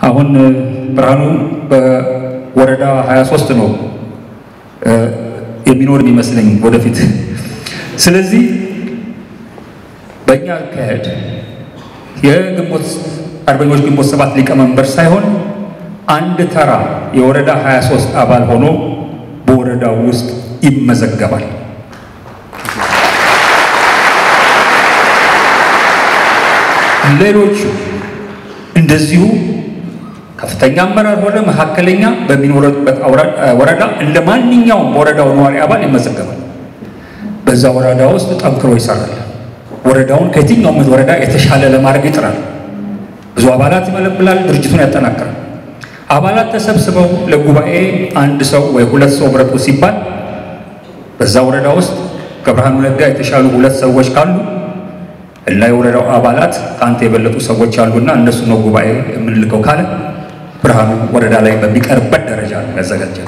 አሁን ብርሃኑ በወረዳ 23 ነው የሚኖር የሚመስለኝ ወደፊት። ስለዚህ በእኛ አካሄድ የግንቦት አርበኞች ግንቦት ሰባት ሊቀመንበር ሳይሆን አንድ ተራ የወረዳ 23 አባል ሆኖ በወረዳው ውስጥ ይመዘገባል። ሌሎቹ እንደዚሁ ከፍተኛ አመራር ሆነ መካከለኛ በሚኖርበት ወረዳ እንደ ማንኛውም ወረዳው ነዋሪ አባል ይመዘገባል። በዛ ወረዳ ውስጥ ጠንክሮ ይሰራል። ወረዳውን ከየትኛውም ወረዳ የተሻለ ለማድረግ ይጥራል። ብዙ አባላት ይመለምላል፣ ድርጅቱን ያጠናክራል። አባላት ተሰብስበው ለጉባኤ አንድ ሰው ወይ ሁለት ሰው ምረጡ ሲባል በዛ ወረዳ ውስጥ ከብርሃኑ ነጋ የተሻሉ ሁለት ሰዎች ካሉ እና የወረዳው አባላት ከአንተ የበለጡ ሰዎች አሉና እነሱ ነው ጉባኤ የምንልከው ካለ ብርሃኑ ወረዳ ላይ በሚቀርበት ደረጃ ነው ያዘጋጀው።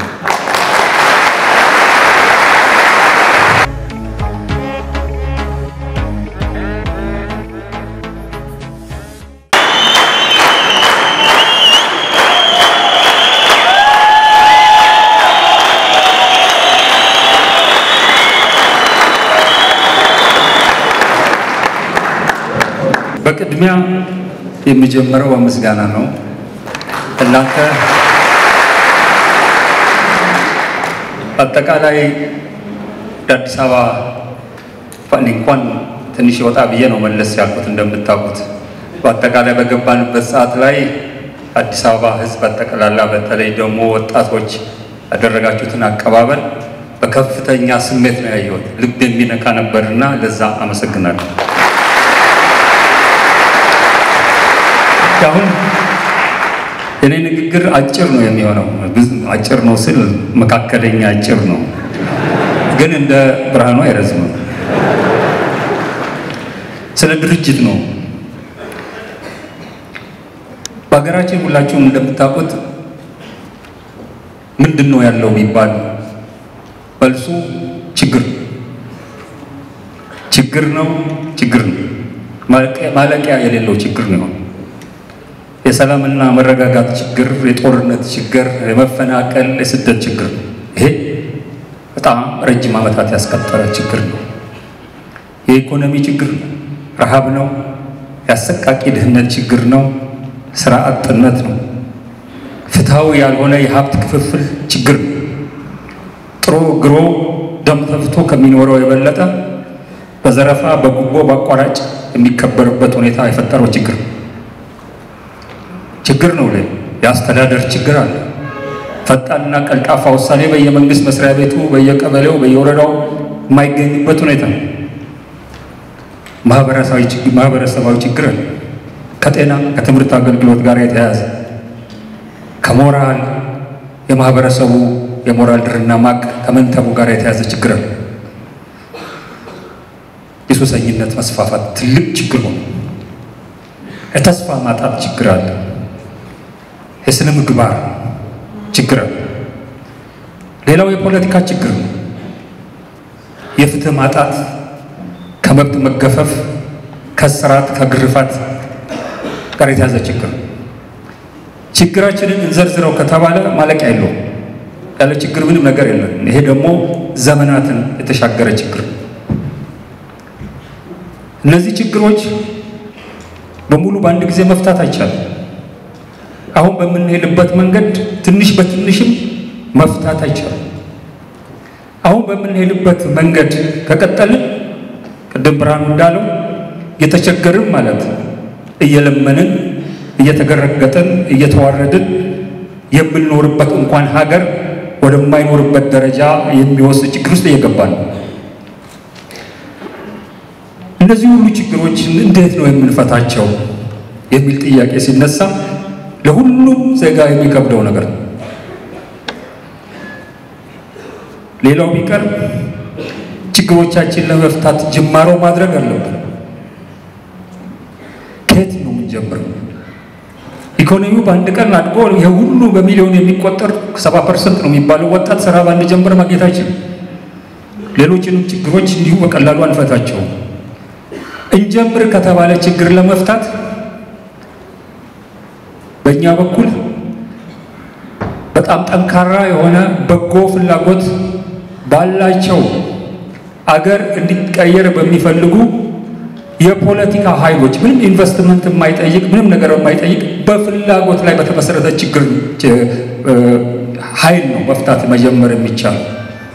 በቅድሚያ የሚጀምረው በምስጋና ነው። እናንተ አጠቃላይ አዲስ አበባ እንኳን ትንሽ ወጣ ብዬ ነው መለስ ያልኩት። እንደምታውቁት በአጠቃላይ በገባንበት ሰዓት ላይ አዲስ አበባ ሕዝብ አጠቃላላ በተለይ ደግሞ ወጣቶች ያደረጋችሁትን አቀባበል በከፍተኛ ስሜት ነው ያየሁት። ልብ የሚነካ ነበርና ለዛ አመሰግናለሁ። አሁን የኔ ንግግር አጭር ነው የሚሆነው። አጭር ነው ስል መካከለኛ አጭር ነው፣ ግን እንደ ብርሃኑ አይረዝምም። ስለ ድርጅት ነው። በሀገራችን ሁላችሁም እንደምታውቁት ምንድን ነው ያለው ቢባል መልሱ ችግር ችግር ነው። ችግር ነው። ማለቂያ የሌለው ችግር ነው። የሰላምና መረጋጋት ችግር፣ የጦርነት ችግር፣ የመፈናቀል፣ የስደት ችግር ነው። ይሄ በጣም ረጅም ዓመታት ያስቆጠረ ችግር ነው። የኢኮኖሚ ችግር ነው። ረሃብ ነው። የአሰቃቂ ድህነት ችግር ነው። ስራ አጥነት ነው። ፍትሐዊ ያልሆነ የሀብት ክፍፍል ችግር ነው። ጥሮ ግሮ ደም ተፍቶ ከሚኖረው የበለጠ በዘረፋ በጉቦ በአቋራጭ የሚከበርበት ሁኔታ የፈጠረው ችግር ነው ችግር ነው ላይ የአስተዳደር ችግር አለ። ፈጣንና ቀልጣፋ ውሳኔ በየመንግስት መስሪያ ቤቱ፣ በየቀበሌው፣ በየወረዳው የማይገኝበት ሁኔታ ነው። ማህበረሰባዊ ችግር አለ። ከጤና ከትምህርት አገልግሎት ጋር የተያያዘ ከሞራል የማህበረሰቡ የሞራል ድርና ማቅ ከመንተቡ ጋር የተያዘ ችግር አለ። የሱሰኝነት መስፋፋት ትልቅ ችግር ሆነ። የተስፋ ማጣት ችግር አለ። የስነ ምግባር ችግር አለ። ሌላው የፖለቲካ ችግር ነው። የፍትህ ማጣት፣ ከመብት መገፈፍ፣ ከስርዓት ከግርፋት ጋር የተያዘ ችግር ነው። ችግራችንን እንዘርዝረው ከተባለ ማለቂያ የለውም። ያለ ችግር ምንም ነገር የለም። ይሄ ደግሞ ዘመናትን የተሻገረ ችግር ነው። እነዚህ ችግሮች በሙሉ በአንድ ጊዜ መፍታት አይቻልም። አሁን በምንሄድበት መንገድ ትንሽ በትንሽም መፍታት አይቻልም። አሁን በምንሄድበት መንገድ ከቀጠልን ቅድም ብርሃኑ እንዳለው እየተቸገርን ማለት እየለመንን እየተገረገጥን እየተዋረድን የምንኖርበት እንኳን ሀገር ወደማይኖርበት ደረጃ የሚወስድ ችግር ውስጥ እየገባን ነው። እነዚህ ሁሉ ችግሮች እንዴት ነው የምንፈታቸው የሚል ጥያቄ ሲነሳ ለሁሉም ዜጋ የሚከብደው ነገር ነው። ሌላው ቢቀር ችግሮቻችን ለመፍታት ጅማሮ ማድረግ አለብን። ከየት ነው የምንጀምረው? ኢኮኖሚው በአንድ ቀን አድጎ ይሄ ሁሉ በሚሊዮን የሚቆጠር ሰባ ፐርሰንት ነው የሚባለው ወጣት ስራ በአንድ ጀምር ማግኘታችን ሌሎችንም ችግሮች እንዲሁ በቀላሉ አንፈታቸውም። እንጀምር ከተባለ ችግር ለመፍታት በእኛ በኩል በጣም ጠንካራ የሆነ በጎ ፍላጎት ባላቸው አገር እንዲቀየር በሚፈልጉ የፖለቲካ ኃይሎች ምንም ኢንቨስትመንት የማይጠይቅ ምንም ነገር የማይጠይቅ በፍላጎት ላይ በተመሰረተ ችግር ኃይል ነው መፍታት መጀመር የሚቻለው።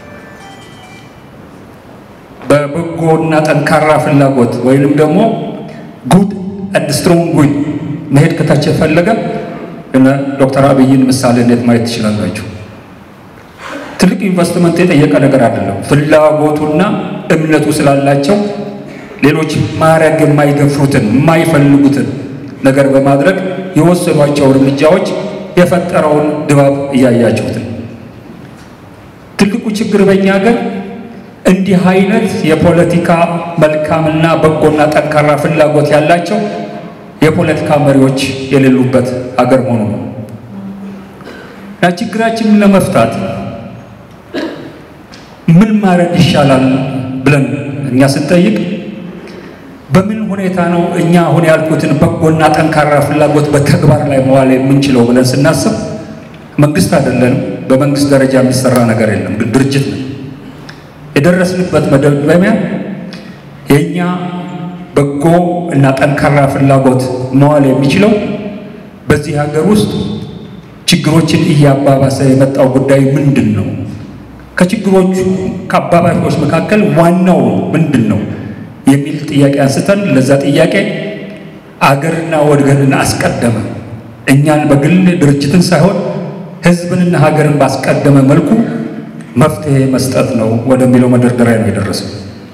በበጎና ጠንካራ ፍላጎት ወይንም ደግሞ ጉድ አንድ ስትሮንግ ዊል መሄድ ከታች የፈለገ እነ ዶክተር አብይን ምሳሌ እንዴት ማየት ትችላላችሁ? ትልቅ ኢንቨስትመንት የጠየቀ ነገር አይደለም። ፍላጎቱና እምነቱ ስላላቸው ሌሎች ማድረግ የማይደፍሩትን የማይፈልጉትን ነገር በማድረግ የወሰዷቸው እርምጃዎች የፈጠረውን ድባብ እያያችሁትን። ትልቁ ችግር በእኛ ሀገር እንዲህ አይነት የፖለቲካ መልካምና በጎና ጠንካራ ፍላጎት ያላቸው የፖለቲካ መሪዎች የሌሉበት ሀገር መሆኑ ነው እና ችግራችንን ለመፍታት ምን ማድረግ ይሻላል ብለን እኛ ስንጠይቅ በምን ሁኔታ ነው እኛ አሁን ያልኩትን በጎና ጠንካራ ፍላጎት በተግባር ላይ መዋል የምንችለው ብለን ስናስብ መንግስት አይደለንም። በመንግስት ደረጃ የሚሰራ ነገር የለም፣ ግን ድርጅት ነው። የደረስንበት መደምደሚያ የእኛ በጎ እና ጠንካራ ፍላጎት መዋል የሚችለው በዚህ ሀገር ውስጥ ችግሮችን እያባባሰ የመጣው ጉዳይ ምንድን ነው? ከችግሮቹ ከአባባሾች መካከል ዋናው ምንድን ነው የሚል ጥያቄ አንስተን ለዛ ጥያቄ አገርና ወገንን አስቀደመ እኛን በግል ድርጅትን ሳይሆን ሕዝብንና ሀገርን ባስቀደመ መልኩ መፍትሄ መስጠት ነው ወደሚለው መደርደሪያ ነው የደረሰው።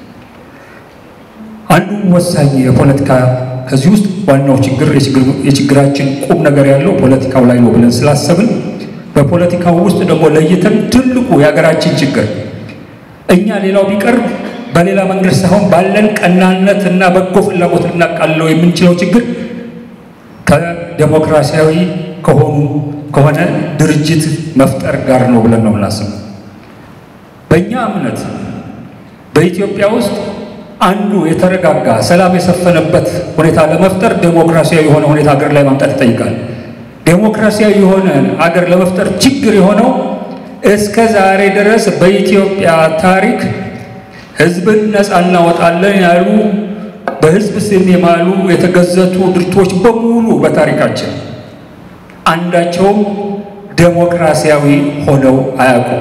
አንዱ ወሳኝ የፖለቲካ ከዚህ ውስጥ ዋናው ችግር የችግራችን ቁም ነገር ያለው ፖለቲካው ላይ ነው ብለን ስላሰብን በፖለቲካው ውስጥ ደግሞ ለይተን ትልቁ የሀገራችን ችግር እኛ ሌላው ቢቀር በሌላ መንገድ ሳይሆን ባለን ቀናነት እና በጎ ፍላጎት ልናቃልለው የምንችለው ችግር ከዴሞክራሲያዊ ከሆኑ ከሆነ ድርጅት መፍጠር ጋር ነው ብለን ነው የምናስበው። በእኛ እምነት በኢትዮጵያ ውስጥ አንዱ የተረጋጋ ሰላም የሰፈነበት ሁኔታ ለመፍጠር ዴሞክራሲያዊ የሆነ ሁኔታ ሀገር ላይ ማምጣት ይጠይቃል። ዴሞክራሲያዊ የሆነ አገር ለመፍጠር ችግር የሆነው እስከ ዛሬ ድረስ በኢትዮጵያ ታሪክ ሕዝብን ነፃ እናወጣለን ያሉ በሕዝብ ስም የማሉ የተገዘቱ ድርጅቶች በሙሉ በታሪካችን አንዳቸውም ዴሞክራሲያዊ ሆነው አያውቁም።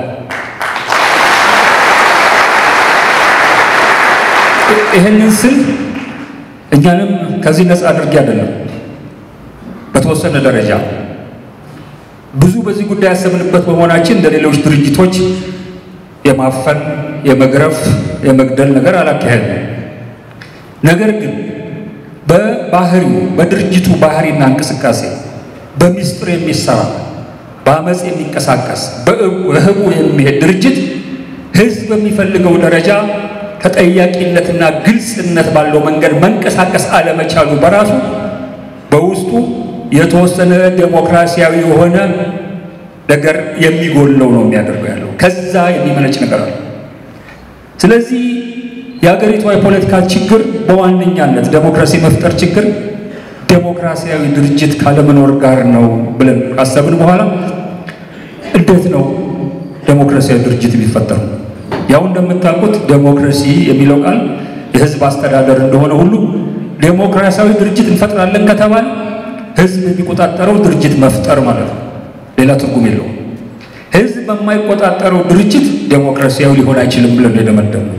ይህንን ስል እኛንም ከዚህ ነፃ አድርጌ አይደለም። በተወሰነ ደረጃ ብዙ በዚህ ጉዳይ ያሰብንበት በመሆናችን እንደ ሌሎች ድርጅቶች የማፈን፣ የመግረፍ፣ የመግደል ነገር አላካሄድም። ነገር ግን በባህሪው በድርጅቱ ባህሪና እንቅስቃሴ በሚስጥር የሚሰራ በአመፅ የሚንቀሳቀስ በህቡ የሚሄድ ድርጅት ህዝብ በሚፈልገው ደረጃ ተጠያቂነትና ግልጽነት ባለው መንገድ መንቀሳቀስ አለመቻሉ በራሱ በውስጡ የተወሰነ ዴሞክራሲያዊ የሆነ ነገር የሚጎለው ነው የሚያደርገው ያለው ከዛ የሚመነጭ ነገር አለ። ስለዚህ የሀገሪቷ የፖለቲካ ችግር በዋነኛነት ዴሞክራሲ መፍጠር ችግር ዴሞክራሲያዊ ድርጅት ካለመኖር ጋር ነው ብለን ካሰብን በኋላ እንዴት ነው ዴሞክራሲያዊ ድርጅት የሚፈጠሩ? ያው እንደምታውቁት ዴሞክራሲ የሚለው ቃል የህዝብ አስተዳደር እንደሆነ ሁሉ ዴሞክራሲያዊ ድርጅት እንፈጥራለን ከተባለ ህዝብ የሚቆጣጠረው ድርጅት መፍጠር ማለት ነው። ሌላ ትርጉም የለውም። ህዝብ በማይቆጣጠረው ድርጅት ዴሞክራሲያዊ ሊሆን አይችልም ብለን የደመደምነው።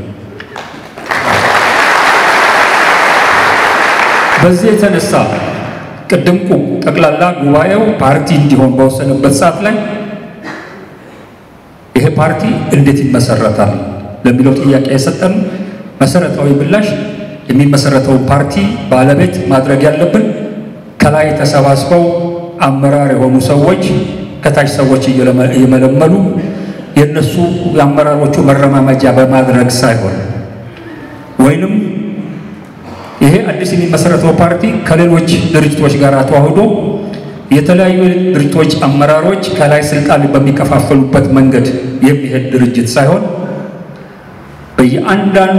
በዚህ የተነሳ ቅድም ጠቅላላ ጉባኤው ፓርቲ እንዲሆን በወሰነበት ሰዓት ላይ ይሄ ፓርቲ እንዴት ይመሰረታል ለሚለው ጥያቄ የሰጠን መሰረታዊ ምላሽ የሚመሰረተው ፓርቲ ባለቤት ማድረግ ያለብን ከላይ ተሰባስበው አመራር የሆኑ ሰዎች ከታች ሰዎች እየመለመሉ የእነሱ የአመራሮቹ መረማመጃ በማድረግ ሳይሆን ወይንም ይሄ አዲስ የሚመሰረተው ፓርቲ ከሌሎች ድርጅቶች ጋር ተዋህዶ የተለያዩ ድርጅቶች አመራሮች ከላይ ስልጣን በሚከፋፈሉበት መንገድ የሚሄድ ድርጅት ሳይሆን በየአንዳንዱ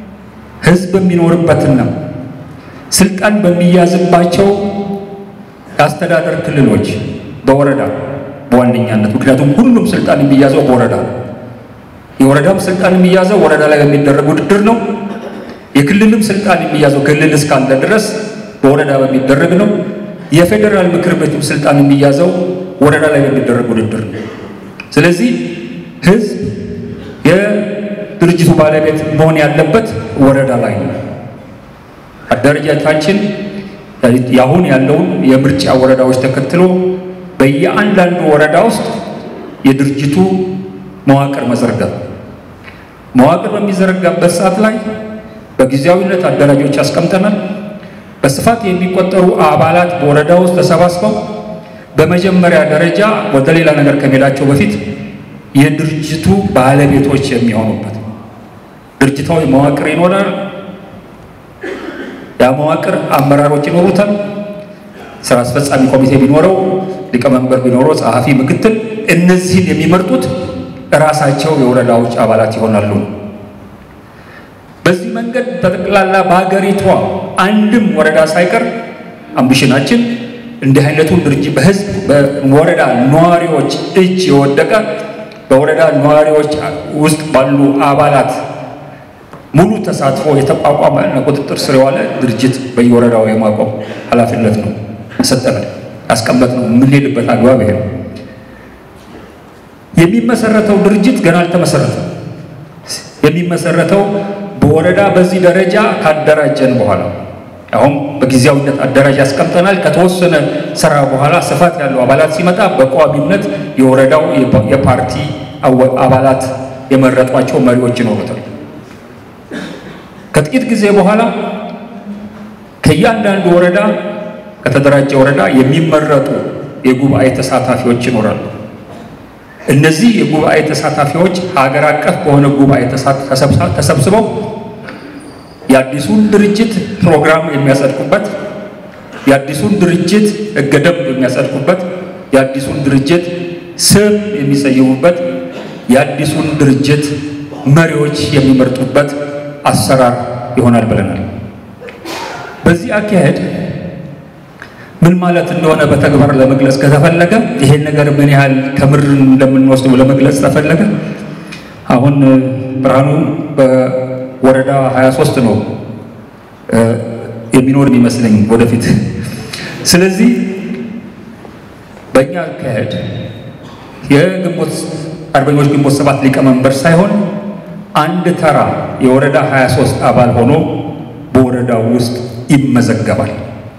ህዝብ የሚኖርበትና ስልጣን በሚያዝባቸው የአስተዳደር ክልሎች በወረዳ በዋነኛነት ምክንያቱም ሁሉም ስልጣን የሚያዘው በወረዳ ነው። የወረዳም ስልጣን የሚያዘው ወረዳ ላይ በሚደረግ ውድድር ነው። የክልልም ስልጣን የሚያዘው ክልል እስካለ ድረስ በወረዳ በሚደረግ ነው። የፌዴራል ምክር ቤቱም ስልጣን የሚያዘው ወረዳ ላይ በሚደረግ ውድድር ነው። ስለዚህ ህዝብ የድርጅቱ ባለቤት መሆን ያለበት ወረዳ ላይ ነው። አደረጃጀታችን የአሁን ያለውን የምርጫ ወረዳዎች ተከትሎ በየአንዳንዱ ወረዳ ውስጥ የድርጅቱ መዋቅር መዘርጋት መዋቅር በሚዘረጋበት ሰዓት ላይ በጊዜያዊነት አደራጆች አስቀምጠናል። በስፋት የሚቆጠሩ አባላት በወረዳ ውስጥ ተሰባስበው በመጀመሪያ ደረጃ ወደ ሌላ ነገር ከመሄዳቸው በፊት የድርጅቱ ባለቤቶች የሚሆኑበት ድርጅታዊ መዋቅር ይኖራል። ያ መዋቅር አመራሮች ይኖሩታል። ስራ አስፈጻሚ ኮሚቴ ቢኖረው፣ ሊቀመንበር ቢኖረው፣ ጸሐፊ፣ ምክትል፣ እነዚህን የሚመርጡት እራሳቸው የወረዳዎች አባላት ይሆናሉ። በዚህ መንገድ በጠቅላላ በሀገሪቷ አንድም ወረዳ ሳይቀር አምቢሽናችን እንዲህ አይነቱን ድርጅት በህዝብ በወረዳ ነዋሪዎች እጅ የወደቀ በወረዳ ነዋሪዎች ውስጥ ባሉ አባላት ሙሉ ተሳትፎ የተቋቋመ ቁጥጥር ስር የዋለ ድርጅት በየወረዳው የማቆም ኃላፊነት ነው ሰጠናል ያስቀመጥ ነው። የምንሄድበት አግባብ ይሄ ነው። የሚመሰረተው ድርጅት ገና አልተመሰረተም። የሚመሰረተው በወረዳ በዚህ ደረጃ ካደራጀን በኋላ አሁን በጊዜያዊነት አደራጅ ያስቀምጠናል። ከተወሰነ ስራ በኋላ ስፋት ያለው አባላት ሲመጣ በቋሚነት የወረዳው የፓርቲ አባላት የመረጧቸው መሪዎች ይኖሩታል። ከጥቂት ጊዜ በኋላ ከእያንዳንዱ ወረዳ ከተደራጀ ወረዳ የሚመረጡ የጉባኤ ተሳታፊዎች ይኖራሉ። እነዚህ የጉባኤ ተሳታፊዎች ሀገር አቀፍ በሆነ ጉባኤ ተሰብስበው የአዲሱን ድርጅት ፕሮግራም የሚያጸድቁበት፣ የአዲሱን ድርጅት ሕገ ደንብ የሚያጸድቁበት፣ የአዲሱን ድርጅት ስም የሚሰይሙበት፣ የአዲሱን ድርጅት መሪዎች የሚመርጡበት አሰራር ይሆናል ብለናል። በዚህ አካሄድ ምን ማለት እንደሆነ በተግባር ለመግለጽ ከተፈለገ ይሄን ነገር ምን ያህል ከምር እንደምንወስደው ለመግለጽ ተፈለገ አሁን ብርሃኑ በወረዳ 23 ነው የሚኖር የሚመስለኝ ወደፊት። ስለዚህ በእኛ አካሄድ የግንቦት አርበኞች ግንቦት ሰባት ሊቀመንበር ሳይሆን አንድ ተራ የወረዳ 23 አባል ሆኖ በወረዳው ውስጥ ይመዘገባል።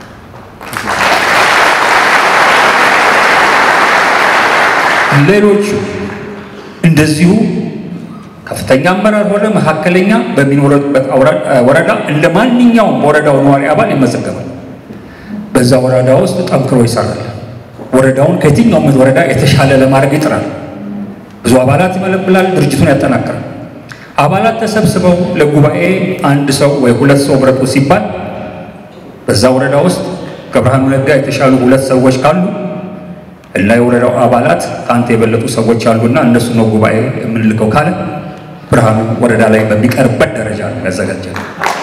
ሌሎቹ እንደዚሁ ከፍተኛ አመራር ሆነ መካከለኛ በሚኖርበት ወረዳ እንደ ማንኛውም ወረዳው ነዋሪ አባል ይመዘገባል። በዛ ወረዳ ውስጥ ጠንክሮ ይሰራል። ወረዳውን ከየትኛውም ወረዳ የተሻለ ለማድረግ ይጥራል። ብዙ አባላት ይመለምላል። ድርጅቱን ያጠናክራል። አባላት ተሰብስበው ለጉባኤ አንድ ሰው ወይ ሁለት ሰው ምረጡ ሲባል በዛ ወረዳ ውስጥ ከብርሃኑ ነጋ የተሻሉ ሁለት ሰዎች ካሉ እና የወረዳው አባላት ከአንተ የበለጡ ሰዎች አሉና እነሱ ነው ጉባኤ የምንልከው ካለ ብርሃኑ ወረዳ ላይ በሚቀርበት ደረጃ ነው ያዘጋጀው።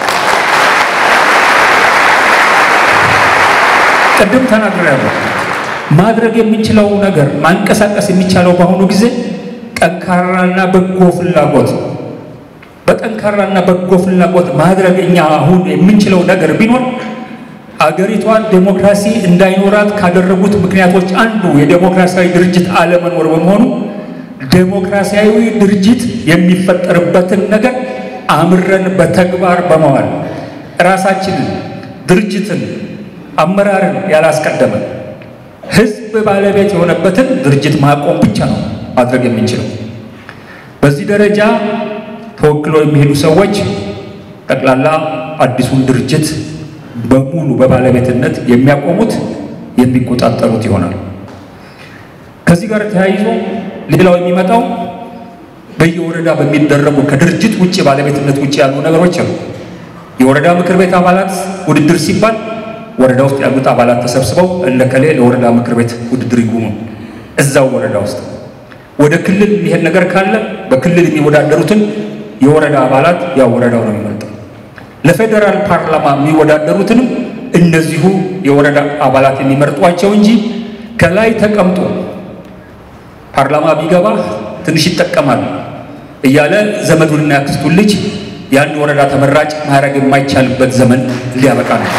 ቅድም ተናግሬያለሁ። ማድረግ የምንችለው ነገር ማንቀሳቀስ የሚቻለው በአሁኑ ጊዜ ጠንካራና በጎ ፍላጎት በጠንካራና በጎ ፍላጎት ማድረግ እኛ አሁን የምንችለው ነገር ቢኖር አገሪቷን ዴሞክራሲ እንዳይኖራት ካደረጉት ምክንያቶች አንዱ የዴሞክራሲያዊ ድርጅት አለመኖር በመሆኑ ዴሞክራሲያዊ ድርጅት የሚፈጠርበትን ነገር አምረን በተግባር በመዋል ራሳችንን፣ ድርጅትን፣ አመራርን ያላስቀደመ ሕዝብ ባለቤት የሆነበትን ድርጅት ማቆም ብቻ ነው ማድረግ የምንችለው። በዚህ ደረጃ ተወክለው የሚሄዱ ሰዎች ጠቅላላ አዲሱን ድርጅት በሙሉ በባለቤትነት የሚያቆሙት የሚቆጣጠሩት ይሆናል። ከዚህ ጋር ተያይዞ ሌላው የሚመጣው በየወረዳ በሚደረጉ ከድርጅት ውጭ ባለቤትነት ውጭ ያሉ ነገሮች አሉ። የወረዳ ምክር ቤት አባላት ውድድር ሲባል ወረዳ ውስጥ ያሉት አባላት ተሰብስበው እለከሌ ለወረዳ ምክር ቤት ውድድር ይጉሙ እዛው ወረዳ ውስጥ። ወደ ክልል የሚሄድ ነገር ካለ በክልል የሚወዳደሩትን የወረዳ አባላት ያው ወረዳው ነው የሚመርጠው። ለፌዴራል ፓርላማ የሚወዳደሩትንም እነዚሁ የወረዳ አባላት የሚመርጧቸው እንጂ ከላይ ተቀምጦ ፓርላማ ቢገባ ትንሽ ይጠቀማል እያለ ዘመዱንና ያክስቱን ልጅ የአንድ ወረዳ ተመራጭ ማድረግ የማይቻልበት ዘመን ሊያበቃ ነው።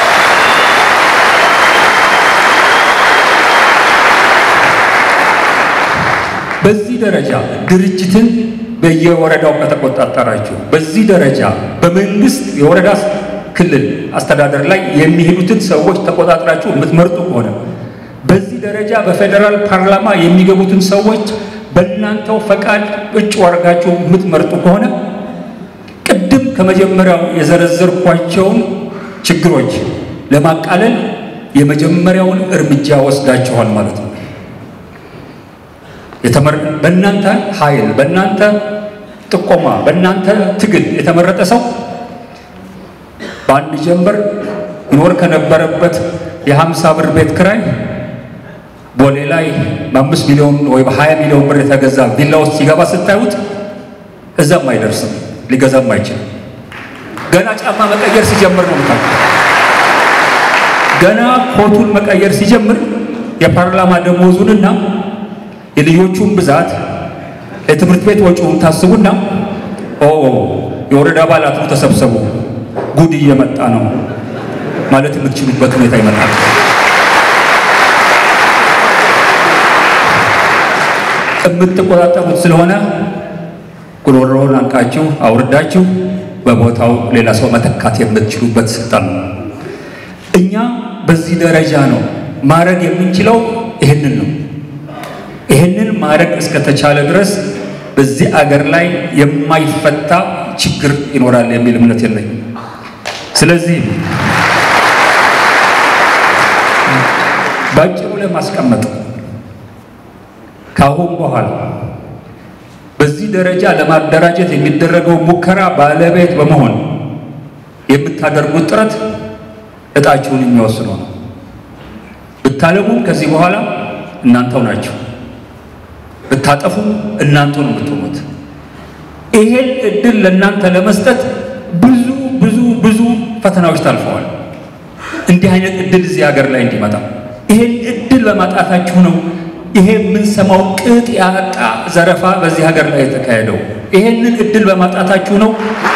በዚህ ደረጃ ድርጅትን በየወረዳው ከተቆጣጠራችሁ፣ በዚህ ደረጃ በመንግስት የወረዳ ክልል አስተዳደር ላይ የሚሄዱትን ሰዎች ተቆጣጥራችሁ የምትመርጡ ከሆነ በዚህ ደረጃ በፌዴራል ፓርላማ የሚገቡትን ሰዎች በእናንተው ፈቃድ እጩ አድርጋችሁ የምትመርጡ ከሆነ ቅድም ከመጀመሪያው የዘረዘርኳቸውን ችግሮች ለማቃለል የመጀመሪያውን እርምጃ ወስዳችኋል ማለት ነው። በእናንተ ኃይል፣ በእናንተ ጥቆማ፣ በእናንተ ትግል የተመረጠ ሰው በአንድ ጀንበር ይኖር ከነበረበት የሀምሳ ብር ቤት ክራይ ቦሌ ላይ በአምስት ሚሊዮን ወይ በሀያ ሚሊዮን ብር የተገዛ ቪላ ውስጥ ሲገባ ስታዩት እዛም አይደርስም፣ ሊገዛም አይችልም። ገና ጫማ መቀየር ሲጀምር ነው ምታ ገና ኮቱን መቀየር ሲጀምር የፓርላማ ደሞዙንና የልጆቹን ብዛት የትምህርት ቤት ወጪውን ታስቡና ኦ የወረዳ አባላቱ ተሰብሰቡ፣ ጉድ እየመጣ ነው ማለት የምትችሉበት ሁኔታ ይመጣል። የምትቆጣጠሩት ስለሆነ ጉሮሮውን አንቃችሁ አውርዳችሁ በቦታው ሌላ ሰው መተካት የምትችሉበት ስልጣን ነው። እኛ በዚህ ደረጃ ነው ማድረግ የምንችለው። ይህንን ነው። ይህንን ማድረግ እስከተቻለ ድረስ በዚህ አገር ላይ የማይፈታ ችግር ይኖራል የሚል እምነት የለኝም። ስለዚህ በአጭሩ ለማስቀመጥ ከአሁን በኋላ በዚህ ደረጃ ለማደራጀት የሚደረገው ሙከራ ባለቤት በመሆን የምታደርጉት ጥረት እጣችሁን የሚወስነው ነው። ብታለሙም ከዚህ በኋላ እናንተው ናችሁ፣ ብታጠፉ እናንተ ነው የምትሆኑት። ይሄን እድል ለእናንተ ለመስጠት ብዙ ብዙ ብዙ ፈተናዎች ታልፈዋል። እንዲህ አይነት እድል እዚህ ሀገር ላይ እንዲመጣ ይሄን እድል በማጣታችሁ ነው ይሄ የምንሰማው ቅጥ ያጣ ዘረፋ በዚህ ሀገር ላይ የተካሄደው። ይሄንን እድል በማጣታችሁ ነው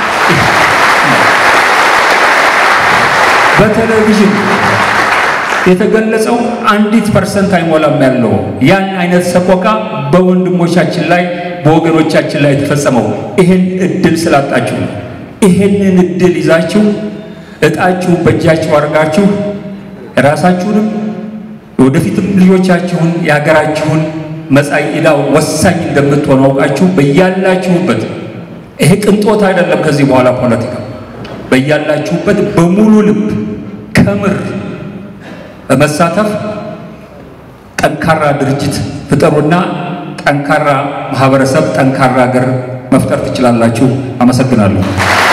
በቴሌቪዥን የተገለጸው አንዲት ፐርሰንት አይሞላም ያለው ያን አይነት ሰቆቃ በወንድሞቻችን ላይ በወገኖቻችን ላይ የተፈጸመው ይሄን እድል ስላጣችሁ ነው። ይሄንን እድል ይዛችሁ እጣችሁ በእጃችሁ አድርጋችሁ ራሳችሁንም ወደፊትም ልጆቻችሁን የሀገራችሁን መጻኢ ዕዳ ወሳኝ እንደምትሆኑ አውቃችሁ በያላችሁበት ይሄ ቅንጦት አይደለም። ከዚህ በኋላ ፖለቲካ በያላችሁበት በሙሉ ልብ ከምር በመሳተፍ ጠንካራ ድርጅት ፍጠሩና ጠንካራ ማህበረሰብ፣ ጠንካራ ሀገር መፍጠር ትችላላችሁ። አመሰግናለሁ።